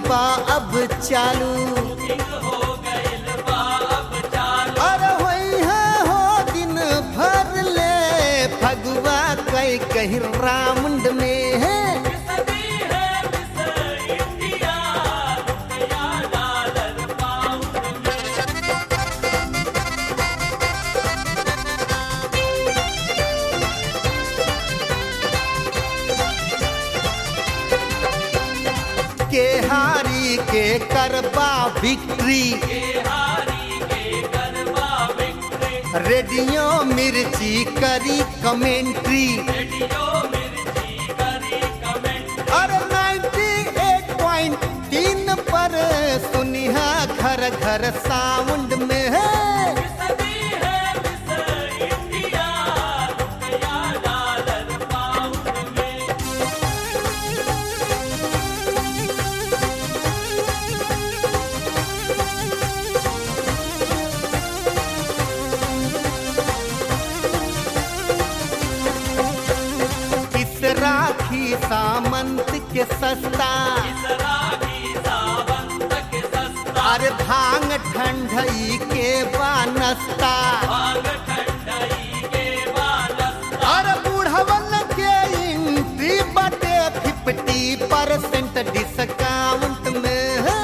बा अब चालू अरे होई है हो दिन भर ले फगुआ कई कहीं रामुंड में है के हारी के करबा विक्ट्री रेडियो मिर्ची करी कमेंट्री अरे 98.3 पर सुनिहा घर घर साउंड में है इस राखी सामंत के सस्ता अरे भांग ठंडई के बानस्ता अरे बुढ़वन के एंट्री बटे फिफ्टी परसेंट डिस्काउंट में है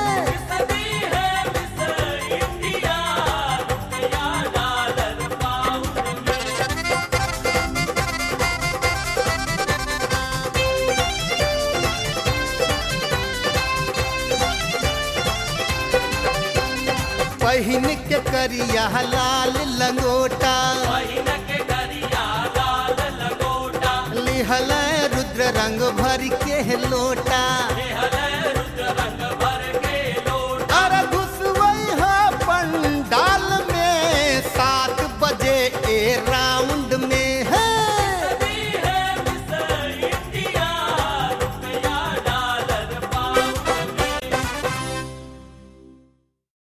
पहिन के करिया लाल लंगोटा लिहल रुद्र रंग भर के लोटा